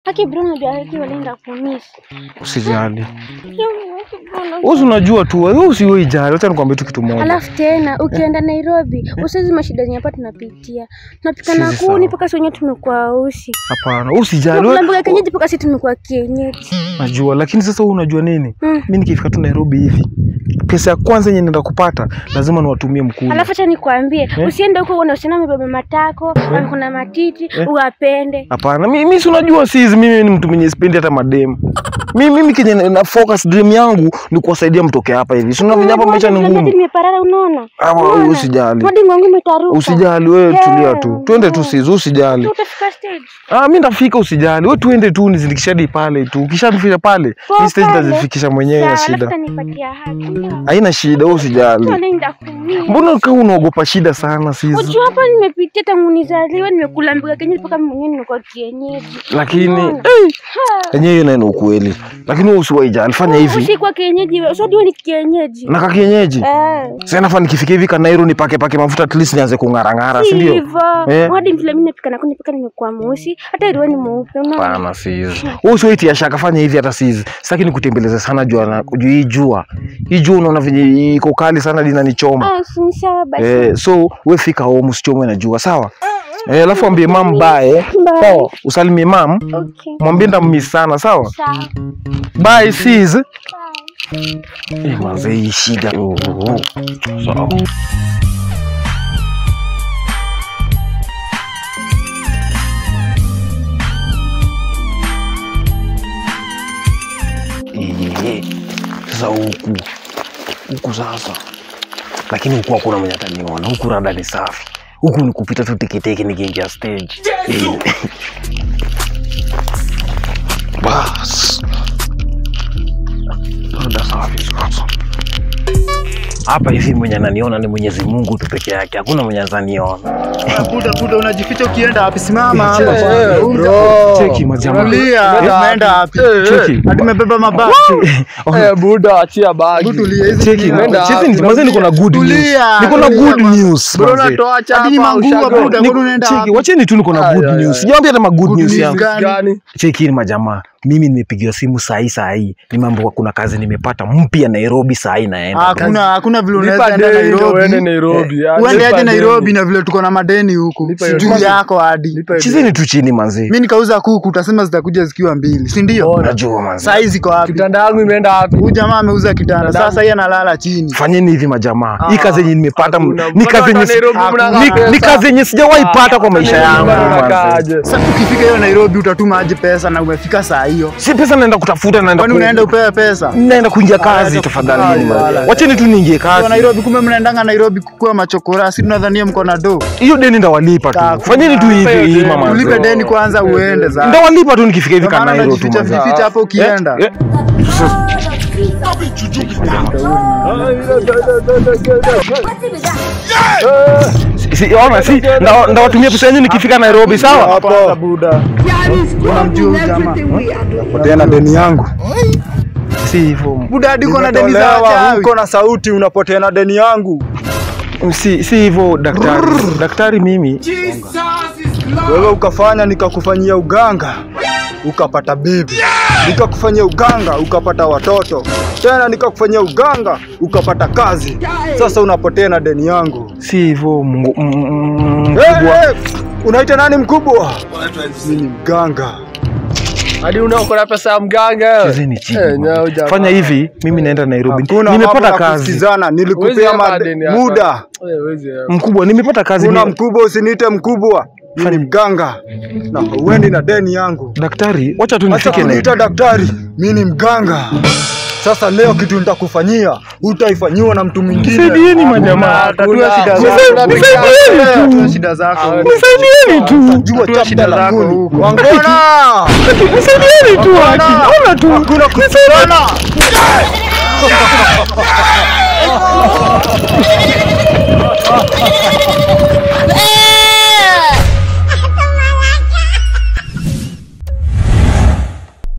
Haki bro unajua haki walienda kunisi. Usijali. Wewe unajua tu, wewe usiwe jali. Acha nikwambie tu kitu moja. Alafu tena ukienda Nairobi usizi mashida zenye hapa tunapitia. Tunapika na Sisi kuni sawa. mpaka wenyewe tumekuwa usi. Hapana, usijali. Tunakula wewe- mboga kienyeji mpaka sisi tumekuwa kienyeji. Najua, lakini sasa wewe unajua nini? Mm. Mimi nikifika tu Nairobi hivi, pesa ya kwanza yenye naenda kupata lazima niwatumie mkuu. Alafu acha nikwambie, usiende huko uone usichana amebeba matako, kuna matiti, uwapende. Hapana, mimi mimi si unajua sisi mimi ni mtu mwenye sipendi hata mademu. Mimi mimi kenye na- na focus dream yangu ni kuwasaidia mtoke hapa hivi. Si unajua hapa maisha ni Hadi ngumu. nimeparara unaona? Ah, wewe Unaona? usijali. Hadi mwangu umetaruka. Usijali wewe, Yeah, tulia tu. Twende tu yeah. sisi, usijali. Utafika stage. Ah, mimi ndafika usijali. Wewe tuende tu nizindikishe hadi pale tu. Ukishafika pale, Poa mimi stage pale. nitazifikisha mwenyewe Sawa, na alafu shida. utanipatia haki. Haina shida, wewe usijali. Wanaenda kumia. Mbona kama unaogopa shida sana sisi? Unajua hapa nimepitia tangu nizaliwe nimekula mboga kienyeji mpaka mimi mwenyewe nimekuwa kienyeji. Lakini Unaona? eh, Ha. yenyewe hiyo nayo ni ukweli. Lakini wewe usiwaijali, fanya hivi. Usikuwa kienyeji wewe. Usijua ni kienyeji. Na kakienyeji. Eh. Sasa nafaa nikifika hivi Kanairo nipake pake mafuta at least nianze kung'ara ng'ara, si ndio? Hivyo. Eh. Hadi vile mimi napika na kuni pika nimekuwa mweusi. Hata ile ni mweupe unaona? Hapana sisi. Wewe usiwaitia shaka, fanya hivi hata sisi. Sitaki nikutembeleze sana jua na juu hii jua. Hii jua unaona venye iko kali sana linanichoma. Ah, si ni sawa basi. Eh, so we fika home usichomwe na jua, sawa? Eh, alafu ambie mam bye. Bye. Sawa, usalimie mam. Okay. Mwambie ndammiss sana, sawa? Sawa. Bye sis. Bye. Eh, manze hii shida. Oh, oh, oh. Sawa. Eh, Sasa huku huku sasa, lakini huku hakuna mwenye ataniona. Huku rada ni safi, huku ni kupita tu teketeke nikiingia stage. Eh. Bas, rada safi sasa. Hapa hivi mwenye ananiona ni Mwenyezi Mungu tu peke yake, hakuna mwenye ataniona. Buda buda unajificha ukienda wapi? Simama Cheki, hapa. bro. Cheki majamaa. Tulia, umeenda wapi? Cheki. Hadi umebeba mabati. Eh, buda achia bagi. Hebu tulia hizi. Cheki, zingine. Nenda cheki, wapi? manze niko na good news. Tulia, Niko na tulia, good man. news. Bro, manze. unatoa chapa, Hadi ni mangua, ushago. buda. Niko- Mbona unaenda Cheki, wapi? wacheni tu niko na Ay, good ay, news. ay. Sijaambia hata ma good Good news news yangu. gani? Gani? Cheki ni majamaa. Mimi nimepigiwa simu saa hii saa hii. Ni mambo kuna kazi nimepata mpya Nairobi saa hii naenda. Hakuna hakuna vile unaweza Lipa enda deni ndio uende Nairobi. Nairobi. ah, Uende lipa aje deni. Nairobi na vile tuko na madeni huku. Lipa hiyo Juu deni. yako hadi. Lipa hiyo Chizeni tu chini manzi. Mimi nikauza kuku utasema zitakuja zikiwa mbili, si ndio? Bora. Najua manzi. Saa hizi ziko wapi? Kitanda yangu imeenda wapi? Huyu jamaa ameuza kitanda. Sasa yeye analala chini. Fanyeni hivi majamaa. Hii Ah, kazi yenye nimepata hakuna. ni kazi yenye Mpaka Nairobi mnakaa ni- pesa. ni kazi yenye sijawahi pata kwa maisha yangu. Bado manze. unakaaje? Sasa ukifika hiyo Nairobi utatuma aje pesa na umefika saa hiyo? Si pesa naenda kutafuta naenda Kwani ku- unaenda upewe pesa? naenda kuingia kazi Ah, tafadhali. ah, nyinyi wala. manze. Wacheni tu niingie Kwa kazi. Nairobi kumbe mnaendanga Nairobi kukua machokora, si tunadhania mko na do. Hiyo deni ndawalipa tu. Hakuna. Fanyeni tu hivi Hiyo hii deni. mama. Ulipe deni kwanza uende za. Ndawalipa tu nikifika hivi Ndio maana Kanairo tu. unajificha manze. ficha hapo ukienda. Eh, eh. Si- si- ona si nda- ndawatumia pesa yenu nikifika Nairobi sawa? Hapa buda. Unamjua huyu jamaa? Potea na deni yangu. Si hivyo. Buda hadi uko na deni za wachawi. uko na sauti unapotea na deni yangu. Si si hivyo daktari. Daktari mimi Wewe ukafanya nikakufanyia uganga ukapata bibi, nikakufanyia uganga ukapata watoto, tena nikakufanyia uganga ukapata kazi. Sasa unapotea na deni yangu. si hivyo Mungu mm, mm, Hey, mkubwa. hey, unaita nani mkubwa? Mimi ni mganga. Hadi unaokota pesa ya mganga. Chezeni chini. Eh, nyao jamaa. Fanya hivi, mimi naenda Nairobi. Kuna mambo Nimepata ya kazi. kusikizana, Huwezi nilikupea hapa mad- deni hapa. muda. Eh, huwezi hapa. Mkubwa, nimepata kazi. Kuna Ni- mkubwa, usiniite mkubwa. Mimi ni mganga na uendi na deni yangu. Daktari, wacha tu Acha nifike kuniita Nairobi. daktari, mi ni mganga. Sasa leo kitu nitakufanyia utaifanyiwa na mtu mwingine. Nisaidieni majamaa. Tatua shida Hakuna. zako. Nisaidieni tu. Tatua shida zako. Nisaidieni tu. Jua Tatua chapta shida la zako kuni. huko. Wangona! Nisaidieni tu haki. Ona tu. Hakuna kusana.